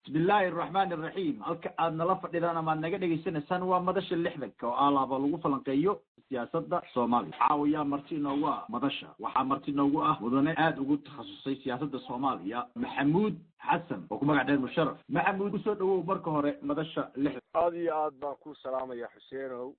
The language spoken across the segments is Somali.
bismillaahi araxmaani araxiim halka aad nala fadhidaan ama ad naga dhegaysanaysaan waa madasha lixdanka oo alaaba lagu falanqeeyo siyaasadda soomaaliya caawiyaa marti inoogu ah madasha waxaa marti inoogu ah mudane aada ugu takhasusay siyaasadda soomaaliya maxamuud xasan oo ku magac dheer musharaf maxamuud kusoo dhawow marka hore madasha lixdan aada iyo aad baan ku salaamaya xuseenow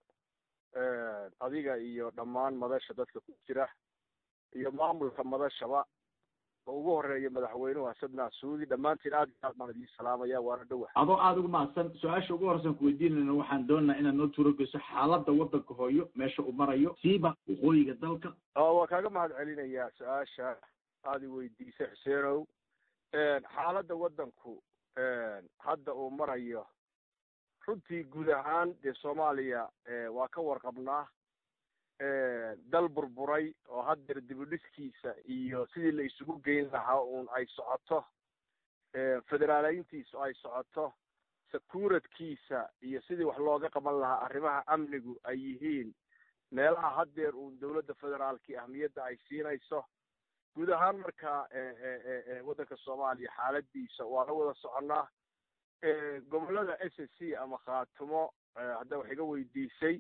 adiga iyo dhammaan madasha dadka ku jira iyo maamulka madashaba oo ugu horeeya madaxweynuhu xasan naasuudi dhammaantiin aad iyo aad baan idiin salaamaya waana dhowa adoo aada ugu mahadsan su-aasha ugu horeysan kuweydiinayna waxaan doonaynaa inaad noo tuurogeyso xaaladda waddanka hooyo meesha uu marayo siiba waqooyiga dalka waa kaaga mahad celinayaa su-aasha aada i weydiisay xuseenow xaaladda waddanku hadda uu marayo runtii guud ahaan dee soomaaliya waa ka warqabnaa dal burburay oo haddeer dibudhiskiisa iyo sidii la isugu geyn lahaa uun ay socoto federaaleyntiisu ay socoto sakuuradkiisa iyo sidii wax looga qaban lahaa arrimaha amnigu ay yihiin meelaha haddeer uun dawladda federaalkii ahmiyadda ay siinayso guud ahaan marka waddanka soomaaliya xaaladiisa waa la wada soconnaa gobollada s s c ama khaatumo hadda wax iga weydiisay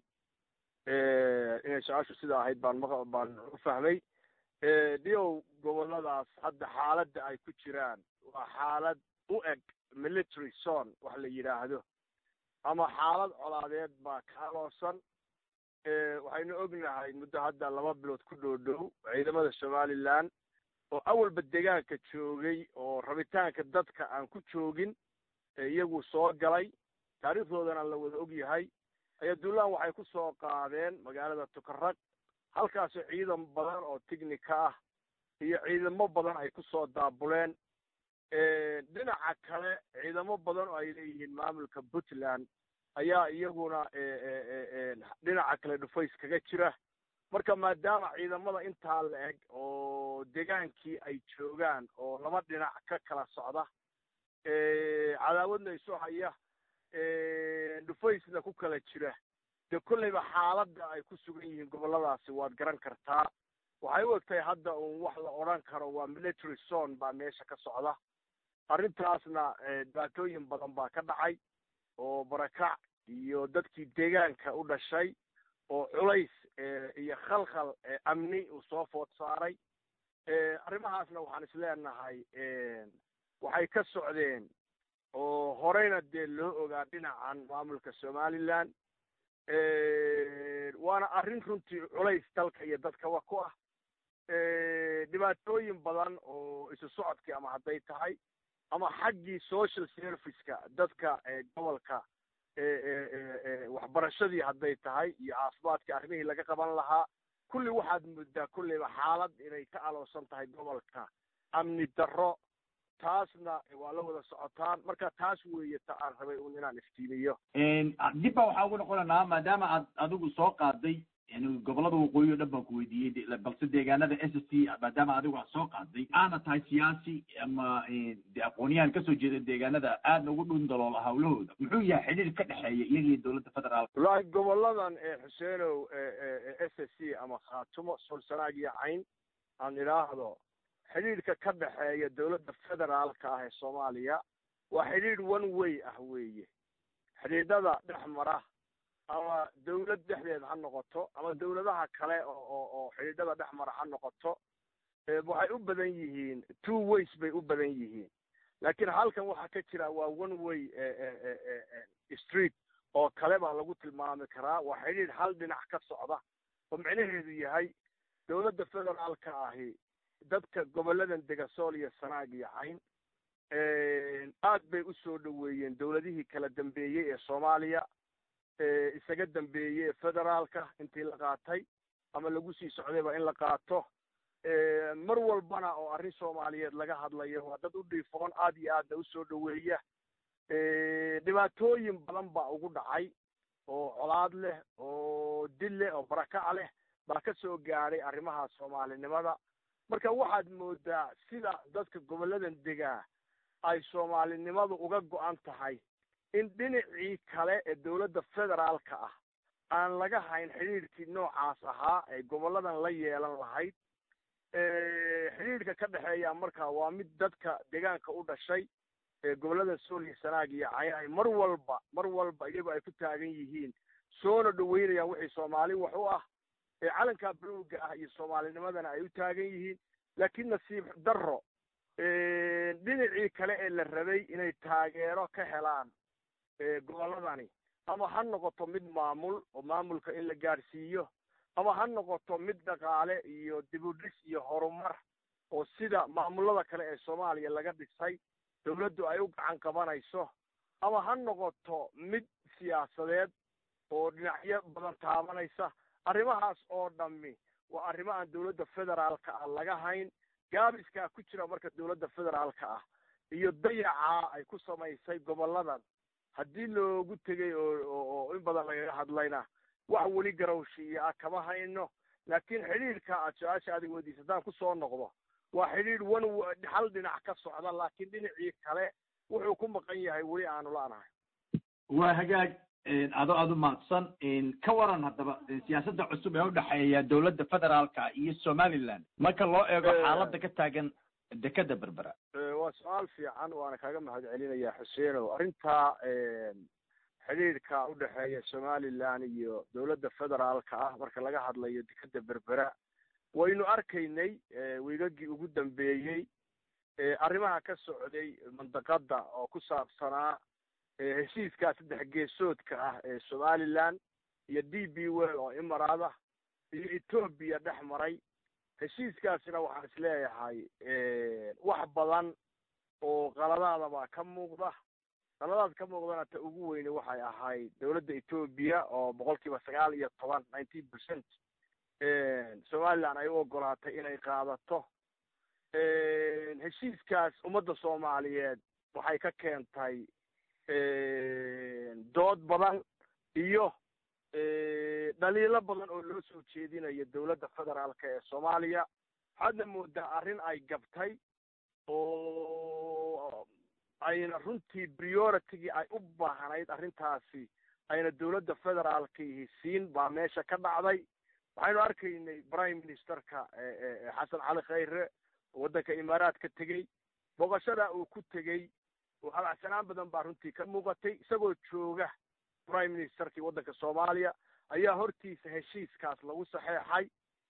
inay su-aashu sida ahayd baan ma baan u fahmay dhiow gobolladaas hadda xaaladda ay ku jiraan waa xaalad u eg military zone wax la yidhaahdo ama xaalad colaadeed baa kaaloosan waxaynu ognahay muddo hadda laba bilood ku dhow dhow ciidamada somaliland oo awalba degaanka joogay oo rabitaanka dadka aan ku joogin iyagu soo galay taariikhdoodana la wada og yahay ayaa duulaan waxay ku soo qaadeen magaalada tukarag halkaasoo ciidan badan oo tignika ah iyo ciidamo badan ay ku soo daabuleen dhinaca kale ciidamo badan oo ay leeyihiin maamulka puntland ayaa iyaguna dhinaca kale dhufays kaga jira marka maadaama ciidamada intaa la eg oo degaankii ay joogaan oo laba dhinac ka kala socda cadaawadna isu haya dhufaysna ku kala jira dee kolleyba xaaladda ay ku sugan yihiin gobolladaasi waad garan kartaa waxay u egtahay hadda uun wax la odhan karo waa military zone baa meesha ka socda arrintaasna dhibaatooyin badan baa ka dhacay oo barakac iyo dadkii deegaanka u dhashay oo culays iyo khalkhal amni uu soo food saaray arrimahaasna waxaan isleenahay waxay ka socdeen oo horeyna dee loo ogaa dhinacan maamulka somaliland waana arrin runtii culays dalka iyo dadkaba ku ah dhibaatooyin badan oo isu socodkii ama hadday tahay ama xaggii social serviceka dadka gobolka waxbarashadii hadday tahay iyo caafimaadkii arrimihii laga qaban lahaa kulli waxaad moodaa kulleyba xaalad inay ka aloosan tahay gobolka amni darro taasna waa la wada socotaan marka taas weeye ta aan rabay un inaan iftiimiyo dib baa waxaa ugu noqonaynaa maadaama aad adigu soo qaaday gobollada waqooyi o dhan baan ku weydiiyey balse deegaanada s s t maadaama adigu aad soo qaaday aana tahay siyaasi ama de aqoonyahan kasoo jeeda deegaanada aadna ugu dhun daloola hawlahooda muxuu yahay xidhiir ka dhexeeya iyagiyo dowladda federaalka wallaahi goboladan xuseenow s s c ama khaatumo solsanaag iyo cayn aan idhaahdo xidhiidhka ka dhexeeya dowladda federaalka ah ee soomaaliya waa xidhiidh one way ah weeye xidhiidhada dhex mara ama dawlad dhexdeed ha noqoto ama dawladaha kale oo oo oo xidhiidhada dhex mara ha noqoto waxay u badan yihiin two ways bay u badan yihiin laakiin halkan waxaa ka jira waa one way street oo kale baa lagu tilmaami karaa waa xidhiidh hal dhinac ka socda oo micnaheedu yahay dowladda federaalka ahi dadka goboladan dega sool iyo sanaag iyo cayn aad bay u soo dhoweeyeen dowladihii kala dambeeyey ee soomaaliya isaga dambeeyey ee federaalka intii la qaatay ama lagu sii socdayba in la qaato mar walbana oo arrin soomaaliyeed laga hadlayo waa dad u dhiifoon aad iyo aadna usoo dhoweeya dhibaatooyin badan baa ugu dhacay oo colaad leh oo dil leh oo barakac leh baa ka soo gaadhay arrimaha soomaalinimada marka waxaad moodaa sida dadka goboladan degaa ay soomaalinimadu uga go-an tahay in dhinacii kale ee dowladda federaalka ah aan laga hayn xidhiidhkii noocaas ahaa ee goboladan la yeelan lahayd xidhiidhka ka dhexeeya marka waa mid dadka deegaanka u dhashay gobollada sool iyo sanaag iyo cayn ay mar walba mar walba iyagu ay ku taagan yihiin soona dhaweynayaan wixii soomaali wax u ah calanka buluuga ah iyo soomaalinimadana ay u taagan yihiin laakiin nasiib darro dhinacii kale ee la rabay inay taageero ka helaan gobolladani ama ha noqoto mid maamul oo maamulka in la gaadhsiiyo ama ha noqoto mid dhaqaale iyo dibudhis iyo horumar oo sida maamulada kale ee soomaaliya laga dhisay dawladdu ay u gacan qabanayso ama ha noqoto mid siyaasadeed oo dhinacyo badan taabanaysa arrimahaas oo dhammi waa arrimo aan dawladda federaalka ah laga hayn gaabiskaa ku jira marka dawladda federaalka ah iyo dayacaa ay ku samaysay gobolladan haddii loogu tegay oo in badan lagaga hadlayna wax weli garowshiiya ah kama hayno laakiin xidhiidhka aad su-aasha adig weydiisa haddaan kusoo noqdo waa xidhiidh wan hal dhinac ka socda laakiin dhinacii kale wuxuu ku maqan yahay weli aanu la'nahay waa hagaag ado aad u mahadsan ka waran haddaba siyaasadda cusub ee udhexeeya dawladda federaalka iyo somaliland marka loo eego xaaladda ka taagan dekeda berbera waa su-aal fiican waana kaaga mahad celinayaa xuseenow arrintaa xidhiidhka udhexeeya somaliland iyo dawladda federaalka ah marka laga hadlayo dekeda berbera waynu arkaynay wiigagii ugu dambeeyey arrimaha ka socday mandaqada oo ku saabsanaa heshiiskaa saddex geesoodka ah ee somaliland iyo d b well oo imaraad ah iyo etoobiya dhex maray heshiiskaasina waxaan is leeyahay wax badan oo qaladaadabaa ka muuqda qaladaad ka muuqdana ta ugu weyne waxay ahayd dawladda etoobiya oo boqol kiiba sagaal iyo toban nineteen percent somaliland ay u ogolaatay inay qaadato heshiiskaas ummadda soomaaliyeed waxay ka keentay dood badan iyo dhaliilo badan oo loo soo jeedinayo dawladda federaalka ee soomaaliya waxaadna moodaa arrin ay gabtay oo ayna runtii prioritigii ay u baahnayd arrintaasi ayna dawladda federaalkiihi siin baa meesha ka dhacday waxaynu arkaynay prime ministerka xasan cali khayre waddanka imaaraad ka tegey boqoshadaa uu ku tegey oo habacsanaan badan baa runtii ka muuqatay isagoo jooga prime ministerkii waddanka soomaaliya ayaa hortiisa heshiiskaas lagu saxeexay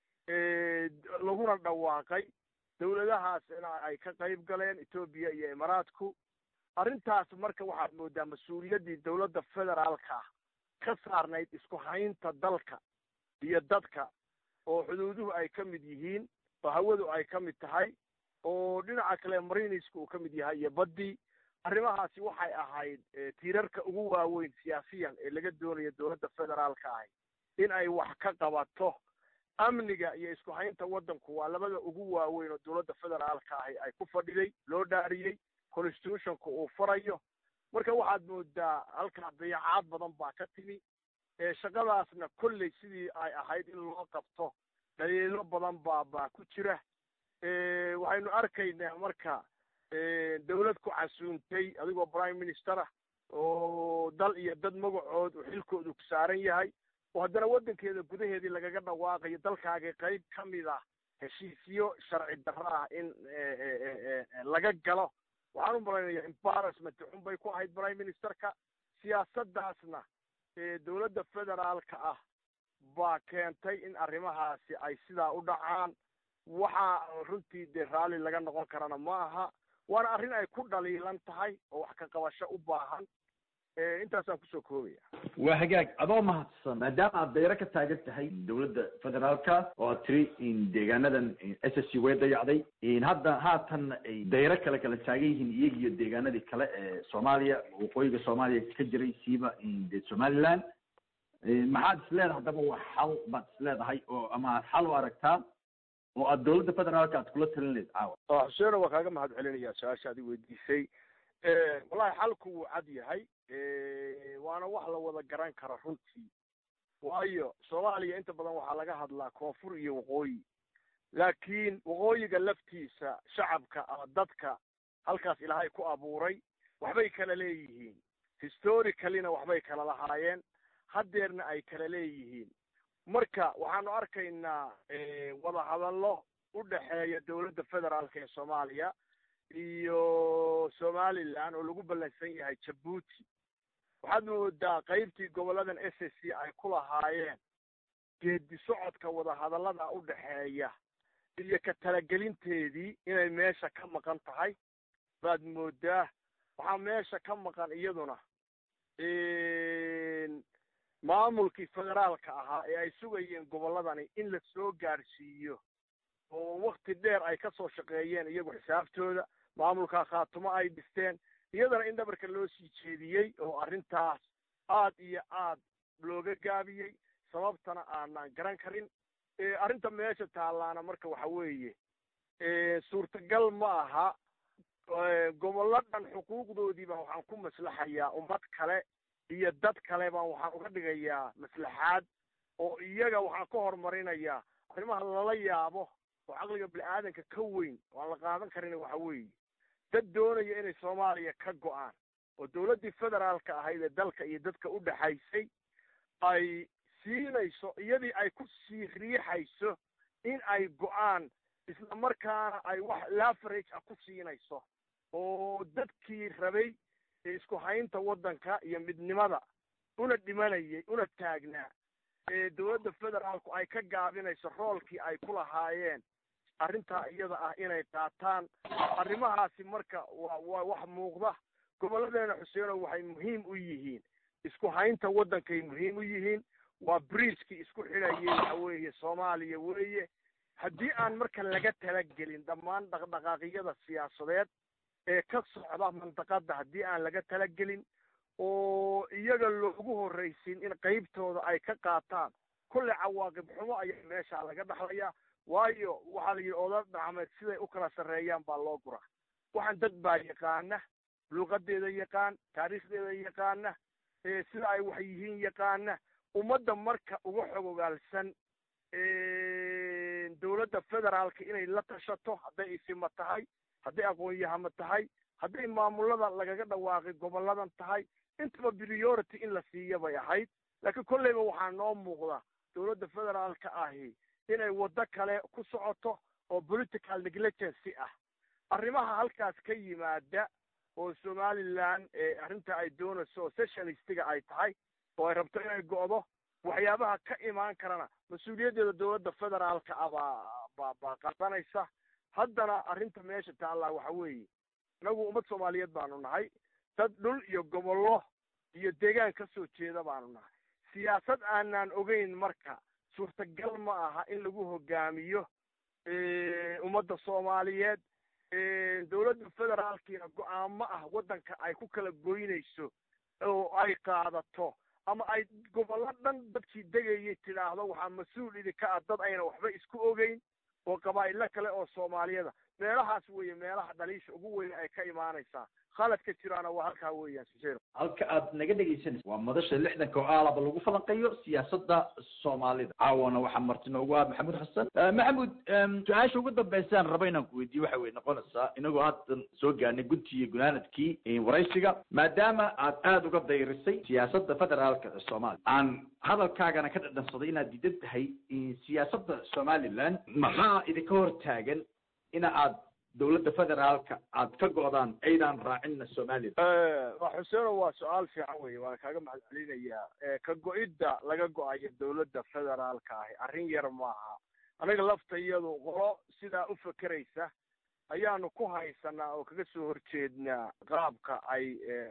laguna dhawaaqay dawladahaasina ay ka qayb galeen etoobiya iyo imaaraadku arrintaas marka waxaad moodaa mas-uuliyaddii dawladda federaalka ah ka saarnayd isku haynta dalka iyo dadka oo xuduuduhu ay ka mid yihiin oo hawadu ay ka mid tahay oo dhinaca kale marinisku uu ka mid yahay iyo baddii arrimahaasi waxay ahayd tiirarka ugu waaweyn siyaasiyan ee laga doonayo dawladda federaalka ahi in ay wax ka qabato amniga iyo isku haynta waddanku waa labada ugu waaweyn oo dawladda federaalka ahi ay ku fadhiday loo dhaariyey constitutionka uu farayo marka waxaad moodaa halkaa dayacaad badan baa ka timi shaqadaasna kolley sidii ay ahayd in loo qabto dhaliilo badan baa baa ku jira waxaynu arkaynaa marka dawlad ku casuuntay adigoo prime minister ah oo dal iyo dad magacood oo xilkoodu ku saaran yahay oo haddana waddankeeda gudaheedii lagaga dhawaaqayo dalkaagii qayb ka mid ah heshiisyo sharci darro ah in laga galo waxaan u malaynayaa embarrassment xun bay ku ahayd prime ministerka siyaasaddaasna dawladda federaalka ah baa keentay in arrimahaasi ay sidaa u dhacaan waxaa runtii dee raalli laga noqon karana ma aha waana arrin ay ku dhaliilan tahay oo wax ka qabasho u baahan intaasaan kusoo koobaya waa hagaag adoo mahadsan maadaama aad dayro ka taagan tahay dawladda federaalka oo aad tiri deegaanadan s s c way dayacday hadda haatan ay dayro kale kala taagan yihiin iyaga iyo deegaanadii kale ee soomaaliya waqooyiga soomaaliya ka jiray siiba de somaliland maxaad is leedahay haddaba wax xal baad is leedahay oo ama aad xal u aragtaa oo aad dawladda federaalka aad kula talin leed caawa xuseeno waa kaaga mahad celinayaa su-aasha adi weydiisay wallahi xalku wuu cad yahay waana wax la wada garan kara runtii waayo soomaaliya inta badan waxaa laga hadlaa koonfur iyo waqooyi laakiin waqooyiga laftiisa shacabka ama dadka halkaas ilaahay ku abuuray waxbay kala leeyihiin historicallyna waxbay kala lahaayeen haddeerna ay kala leeyihiin marka waxaanu arkaynaa wadahadallo u dhexeeya dawladda federaalka ee soomaaliya iyo somaliland oo lagu ballansan yahay jabuuti waxaad moodaa qaybtii goboladan s s c ay ku lahaayeen geedi socodka wadahadallada u dhexeeya iyo ka talagelinteedii inay meesha ka maqan tahay baad moodaa waxaa meesha ka maqan iyaduna maamulkii federaalka ahaa ee ay sugayeen gobolladani in la soo gaadhsiiyo oo wakti dheer ay ka soo shaqeeyeen iyagu xisaabtooda maamulkaa khaatumo ay dhisteen iyadana in dhabarka loo sii jeediyey oo arrintaas aad iyo aad looga gaabiyey sababtana aanan garan karin arrinta meesha taallaana marka waxa weeye suurtagal ma aha gobollo dhan xuquuqdoodii baan waxaan ku maslaxayaa ummad kale iyo dad kale baan waxaan uga dhigayaa maslaxaad oo iyaga waxaan ka horumarinayaa arrimaha lala yaabo oo caqliga bini aadanka ka weyn oo aan la qaadan karin waxa weeye dad doonaya inay soomaaliya ka go'aan oo dawladdii federaalka ahayd ee dalka iyo dadka u dhexaysay ay siinayso iyadii ay ku sii riixayso in ay go'aan isla markaana ay wax lafarage ah ku siinayso oo dadkii rabay isku haynta waddanka iyo midnimada una dhimanayay una taagnaa ee dawladda federaalku ay ka gaabinayso roolkii ay ku lahaayeen arrintaa iyada ah inay qaataan arrimahaasi marka waa waa wax muuqda gobolladeena xuseeno waxay muhiim u yihiin isku haynta waddankay muhiim u yihiin waa briiskii isku xidhayay waxa weeye soomaaliya weeye haddii aan marka laga talagelin dhammaan dhaqdhaqaaqyada siyaasadeed ee ka socda mandaqada haddii aan laga talagelin oo iyaga loogu horraysin in qaybtooda ay ka qaataan kulle cawaaqib xumo ayaa meesha laga dhaxlayaa waayo waxaa la yidhi oda dhacmeed siday u kala sarreeyaan baa loo guraa waxaan dad baa yaqaana luuqadeeda yaqaan taariikhdeeda yaqaana sida ay wax yihiin yaqaana ummadda marka uga xogogaalsan dawladda federaalka inay la tashato hadday isima tahay hadday aqoon-yahama tahay hadday maamulada lagaga dhawaaqay gobolladan tahay intaba priority in la siiya bay ahayd laakiin kolleyba waxaa noo muuqda dawladda federaalka ahi inay waddo kale ku socoto oo political negligency ah arrimaha halkaas ka yimaada oo somaliland arrinta ay doonayso oo sessionistiga ay tahay oo ay rabto inay go'do waxyaabaha ka imaan karana mas-uuliyaddeeda dawladda federaalka ah baa baa baa qaadanaysa haddana arrinta meesha taallaa waxa weeye inagu ummad soomaaliyeed baanu nahay dad dhul iyo gobollo iyo deegaan ka soo jeeda baanu nahay siyaasad aanaan ogeyn marka suurtagal ma aha in lagu hogaamiyo ummadda soomaaliyeed dawladda federaalkiina go-aamo ah waddanka ay ku kala goynayso oo ay qaadato ama ay gobollo dhan dadkii degayay tidhaahdo waxaa mas-uul idinka ah dad ayna waxba isku ogeyn oo qabaa'ilo kale oo soomaaliyada meelahaas weeye meelaha dhaliisha ugu weyn ay ka imaanaysaa khaladka jiraana waa halkaa weeyaan sujero halka aad naga dhegaysanaysa waa madasha lixdanka oo aalaba lagu falanqeeyo siyaasadda soomaalida caawana waxaa marti noogu ah maxamuud xasan maxamuud su-aasha ugu dambeysaan raba inaan ku weydiiyo waxa way noqonaysaa inagoo haddan soo gaarnay guntii iyo gunaanadkii waraysiga maadaama aad aada uga dayrisay siyaasadda federaalka ee soomaaliya aan hadalkaagana ka dhadhansaday inaad diidan tahay siyaasadda somaliland maxaa idinka hor taagan ina aad dawladda federaalka aad ka go'daan aydaan raacinna somaliland xuseeno waa su-aal fiican weye waan kaaga mahad celinayaa ka go-idda laga go-ayo dawladda federaalka ahi arrin yar maaha anaga laftayadu qolo sidaa u fekeraysa ayaanu ku haysanaa oo kaga soo horjeednaa qaabka ay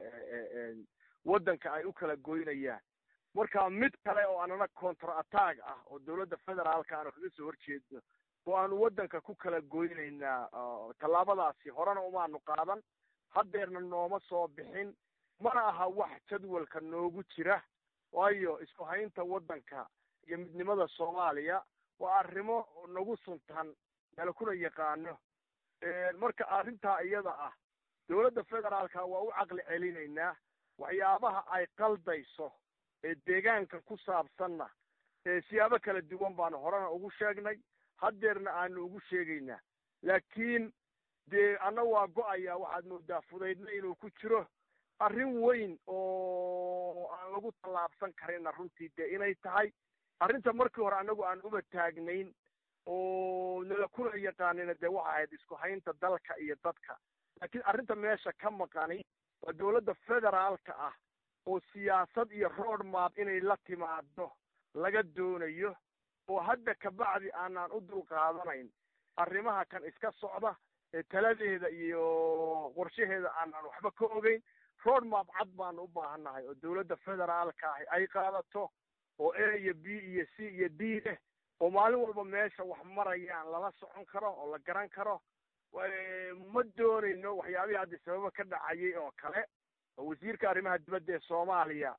waddanka ay u kala goynayaan marka mid kale oo anana contra attack ah oo dawladda federaalka aanu kaga soo horjeedno oo aanu waddanka ku kala goynaynaa tallaabadaasi horena umaanu qaadan haddeerna nooma soo bixin mana aha wax jadwalka noogu jira waayo isku haynta waddanka iyo midnimada soomaaliya waa arrimo nagu suntan meel kuna yaqaano marka arrintaa iyada ah dawladda federaalka waa u caqli celinaynaa waxyaabaha ay qaldayso ee deegaanka ku saabsanna siyaabo kala duwan baanu horena ugu sheegnay haddeerna aanu ugu sheegaynaa laakiin dee anna waa go-ayaa waxaad moodaa fudaydna inuu ku jiro arrin weyn oo aan lagu tallaabsan karinna runtii dee inay tahay arrinta markii hore annagu aan uba taagnayn oo nala kuna yaqaanina dee waxa ahayd isku haynta dalka iyo dadka laakiin arrinta meesha ka maqani waa dowladda federaalka ah oo siyaasad iyo road map inay la timaado laga doonayo oo hadda kabacdi aanaan u dulqaadanayn arrimaha kan iska socda ee taladeeda iyo qorshaheeda aanaan waxba ka ogeyn road map cad baanu u baahannahay oo dowladda federaalka ahi ay qaadato oo a iyo b iyo c iyo d leh oo maalin walba meesha wax marayaan lala socon karo oo la garan karo ma doonayno waxyaabihii hadda sababa ka dhacayay oo kale oo wasiirka arrimaha dibadda ee soomaaliya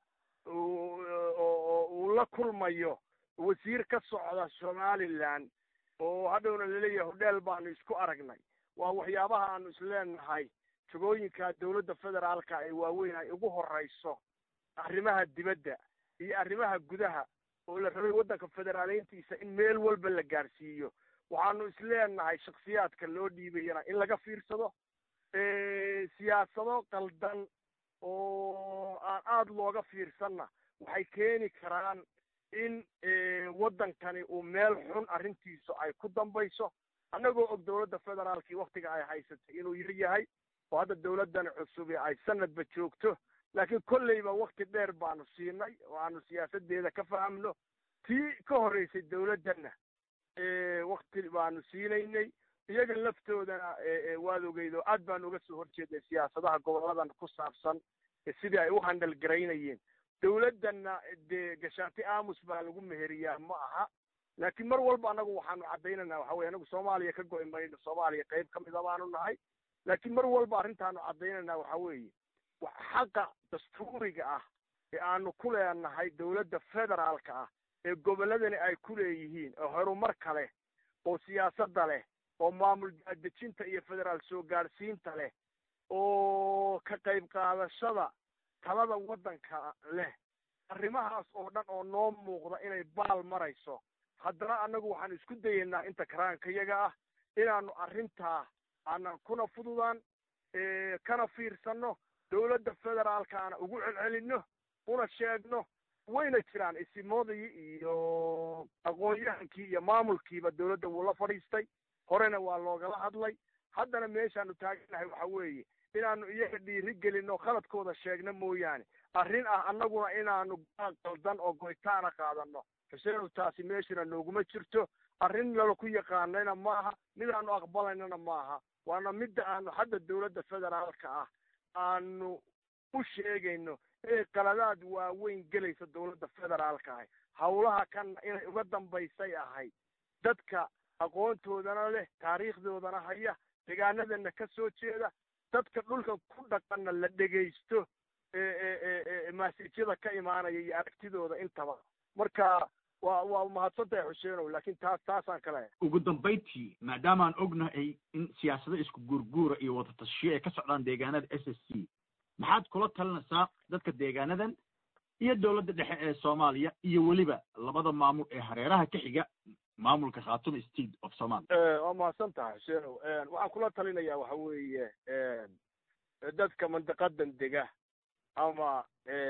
oo uu la kulmayo wasiir ka socda somaliland oo hadhowna laleeyahay hodheel baanu isku aragnay waa waxyaabaha aanu isleenahay jagooyinka dowladda federaalka ee waaweyn ay ugu horrayso arrimaha dibadda iyo arrimaha gudaha oo la rabay waddanka federaaleyntiisa in meel walba la gaarsiiyo waxaanu isleenahay shaksiyaadka loo dhiibayana in laga fiirsado siyaasado qaldan oo aan aada looga fiirsanna waxay keeni karaan in waddankani uu meel xun arrintiisu ay ku dambayso annagoo og dowladda federaalkii waktiga ay haysatay inuu yar yahay oo hadda dowladdani cusubi ay sanadba joogto laakiin kolleyba wakti dheer baanu siinay oo aanu siyaasadeeda ka fahamno tii ka horreysay dowladdanna wakti baanu siinaynay iyaga laftoodana waad ogeyd oo aad baanu uga soo horjeeday siyaasadaha goboladan ku saabsan sidii ay u handal garaynayeen dowladdanna dee gashaati aamus baa lagu meheriyaa ma aha laakiin mar walba annagu waxaanu caddaynanaa waxa weye anagu soomaaliya ka go'i mayno soomaaliya qayb ka mida baanu nahay laakiin mar walba arrintaanu caddaynanaa waxa weeye xaqa dastuuriga ah ee aanu ku leenahay dowladda federaalka ah ee gobolladani ay ku leeyihiin oo horumar kale oo siyaasadda leh oo maamul dejinta iyo federaal soo gaadhsiinta leh oo ka qayb qaadashada talada waddanka leh arrimahaas oo dhan oo noo muuqda inay baal marayso haddana annagu waxaan isku dayaynaa inta karaankayaga ah inaanu arrintaa aanan kuna fududaan kana fiirsanno dowladda federaalkaana ugu celcelinno una sheegno wayna jiraan isimoodii iyo aqoon-yahankii iyo maamulkiiba dowladda wuu la fadhiistay horena waa loogala hadlay haddana meeshaanu taaganahay waxa weeye inaanu iyaga dhiiri gelinno khaladkooda sheegno mooyaane arrin ah annaguna inaanu gaal qaldan oo goytaana qaadanno xuseenow taasi meeshana nooguma jirto arrin nala ku yaqaanayna maaha midaanu aqbalaynana maaha waana midda aanu hadda dowladda federaalka ah aanu u sheegayno inay qaladaad waaweyn gelayso dowladda federaalka ahi hawlaha kanna inay uga dambaysay ahayd dadka aqoontoodana leh taariikhdoodana haya degaanadana ka soo jeeda dadka dhulkan ku dhaqanna la dhegaysto maasijyada ka imaanaya iyo aragtidooda intaba marka waa waa mahadsan tahay xuseenow laakiin taas taasaan ka leeyahay ugu dambayntii maadaamaan ognahay in siyaasado isku guurguura iyo wadatashiyo ay ka socdaan deegaanada s s c maxaad kula talinaysaa dadka deegaanadan iyo dowladda dhexe ee soomaaliya iyo weliba labada maamul ee hareeraha ka xiga maamulka khatum state of somalia waa mahadsan tahay xuseenow waxaan kula talinayaa waxa weeye dadka mandaqadan dega ama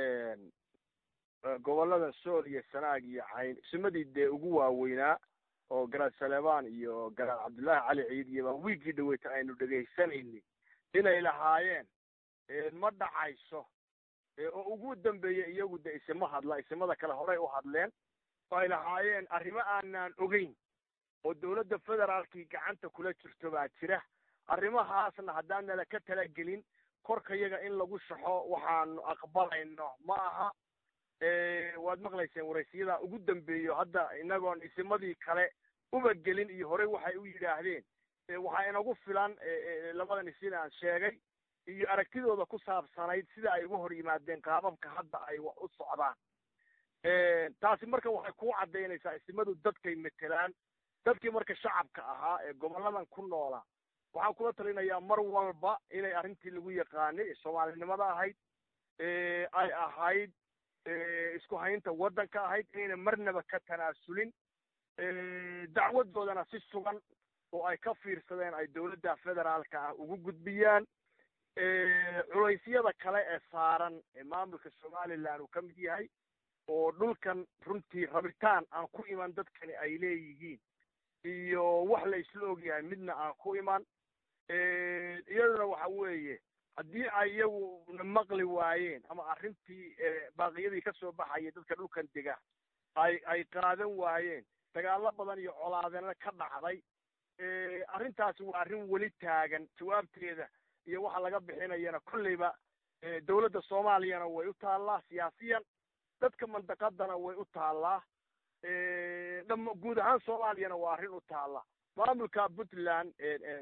gobollada sool iyo sanaag iyo cayn isimadii dee ugu waaweynaa oo garaad saleebaan iyo garaad cabdullaahi cali ciid iyo baa wiiggii dhaweyta aynu dhegaysanaynin inay lahaayeen ma dhacayso oo ugu dambeeya iyagu de isima hadla isimada kale horey u hadleen oo ay lahaayeen arrimo aanaan ogeyn oo dowladda federaalkii gacanta kula jirto baa jira arrimahaasna haddaan nala ka talagelin korkayaga in lagu shaxo waxaanu aqbalayno ma aha waad maqlayseen waraysiyada ugu dambeeyo hadda inagoon isimadii kale uba gelin iyo horey waxay u yidhaahdeen waxaa inagu filan labadan isin aan sheegay iyo aragtidooda ku saabsanayd sida ay uga hor yimaadeen qaababka hadda ay wax u socdaan taasi marka waxay kuu caddaynaysaa isimadu dadkay metelaan dadkii marka shacabka ahaa ee gobolladan ku noolaa waxaan kula talinayaa mar walba inay arrintii lagu yaqaanay ee soomaalinimada ahayd ay ahayd isku haynta waddanka ahayd inayna marnaba ka tanaasulin dacwadoodana si sugan oo ay ka fiirsadeen ay dowladda federaalka ah ugu gudbiyaan culaysyada kale ee saaran ee maamulka somaliland uu ka mid yahay oo dhulkan runtii rabitaan aan ku iman dadkani ay leeyihiin iyo wax la isla ogyahay midna aan ku iman iyaduna waxa weeye haddii ay iyaguna maqli waayeen ama arrintii baaqiyadii ka soo baxayay dadka dhulkan dega ay ay qaadan waayeen dagaallo badan iyo colaadena ka dhacday arrintaasi waa arrin weli taagan jawaabteeda iyo waxa laga bixinayana kolleyba dawladda soomaaliyana way u taallaa siyaasiyan dadka mandaqadana way u taallaa dham guud ahaan soomaaliyana waa arrin u taalla maamulka puntland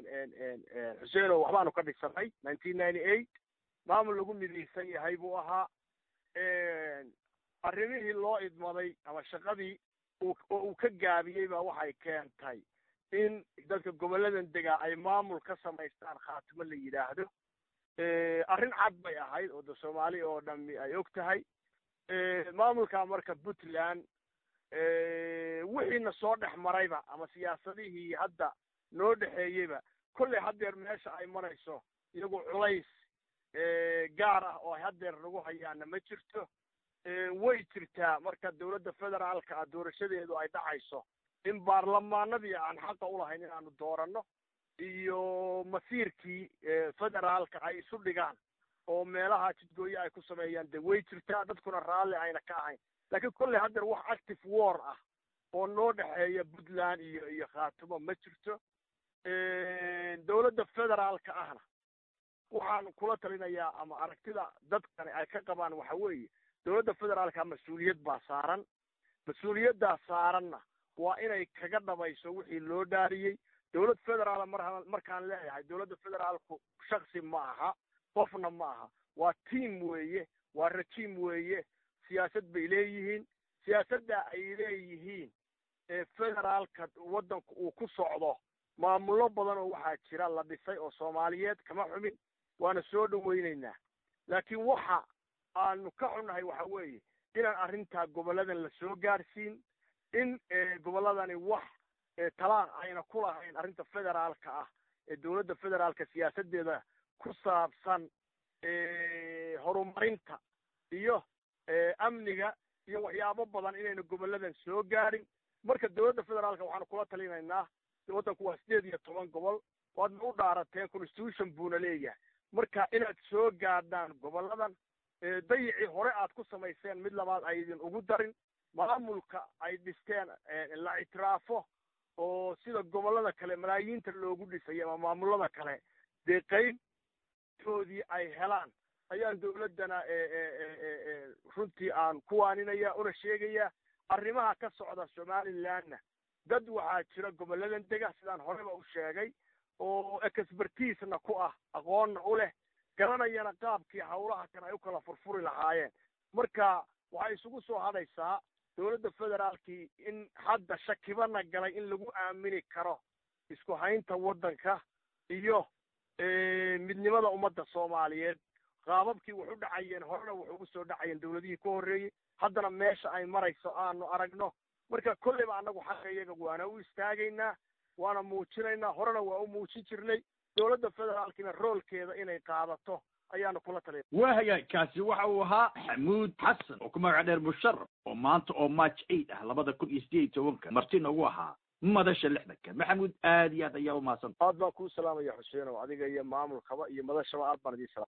xuseeno waxbaanu ka dhisanay nineteen ninety eight maamul lagu midaysan yahay buu ahaa arrimihii loo idmaday ama shaqadii oo uu ka gaabiyey baa waxay keentay in dadka gobolladan degaa ay maamul ka samaystaan khaatimo la yidhaahdo arrin cad bay ahayd oo de soomaali oo dhami ay og tahay maamulka marka puntland wixiina soo dhex marayba ama siyaasadihii hadda noo dhexeeyeyba kolley haddeer meesha ay marayso iyagu culays gaar ah oo ay haddeer nagu hayaana ma jirto way jirtaa marka dawladda federaalka ah doorashadeedu ay dhacayso in baarlamaanadii aan xaqa ulahayn inaanu dooranno iyo masiirkii federaalka ay isu dhigaan oo meelaha jidgooye ay ku sameeyaan de way jirtaa dadkuna raalli ayna ka ahayn laakiin kolley haddeer wax active war ah oo noo dhexeeya puntland iyo iyo khaatumo ma jirto dawladda federaalka ahna waxaan kula talinayaa ama aragtida dadkani ay ka qabaan waxa weeye dawladda federaalka mas-uuliyad baa saaran mas-uuliyaddaa saaranna waa inay kaga dhabayso wixii loo dhaariyey dawlad federaal mar markaan leeyahay dawladda federaalku shaksi ma aha qofna ma aha waa team weeye waa rajiim weeye siyaasad bay leeyihiin siyaasadda ay leeyihiin ee federaalka waddanku uu ku socdo maamullo badan oo waxaa jira la dhisay oo soomaaliyeed kama xumin waana soo dhawaynaynaa laakiin waxa aanu ka xunnahay waxa weeye inaan arrintaa gobolladan la soo gaarsiin in gobolladani wax talaan ayna ku lahayn arrinta federaalka ah ee dawladda federaalka siyaasaddeeda ku saabsan horumarinta iyo amniga iyo waxyaabo badan inayna gobolladan soo gaarin marka dawladda federaalka waxaanu kula talinaynaa waddanku waa sideed iyo toban gobol waadna u dhaarateen constitution buuna leeyahay marka inaad soo gaadhaan gobolladan dayicii hore aad ku samayseen mid labaad aydin ugu darin maamulka ay dhisteen la ictiraafo oo sida gobollada kale malaayiinta loogu dhisay ama maamullada kale dee qaybtoodii ay helaan ayaan dawladdana runtii aan ku waaninaya una sheegaya arrimaha ka socda somalilandna dad waxaa jira gobolladan dega sidaan horeba u sheegay oo expertiisna ku ah aqoonna u leh garanayana qaabkii hawlaha kan ay u kala furfuri lahaayeen marka waxay isugu soo hadhaysaa dawladda federaalkii in hadda shakibana galay in lagu aamini karo isku haynta waddanka iyo midnimada ummadda soomaaliyeed qaababkii wax u dhacayeen horena wax ugu soo dhacayeen dawladihii ka horreeyey haddana meesha ay marayso aanu aragno marka kolleyba annagu xaqa iyaga waana u istaagaynaa waana muujinaynaa horena waa u muujin jirnay dawladda federaalkina roolkeeda inay qaadato ayaanu kula talin waa hagaagkaasi waxa uu ahaa xamuud xasan oo ku magac dheer musharaf oo maanta oo march eight ah labada kun iyo sideed iyo tobanka martina ugu ahaa madasha lixdanka maxamuud aad iyo aad ayaa umahadsan aad baan kuu salaamaya xuseenow adiga iyo maamulkaba iyo madashaba aad baan idiin salaam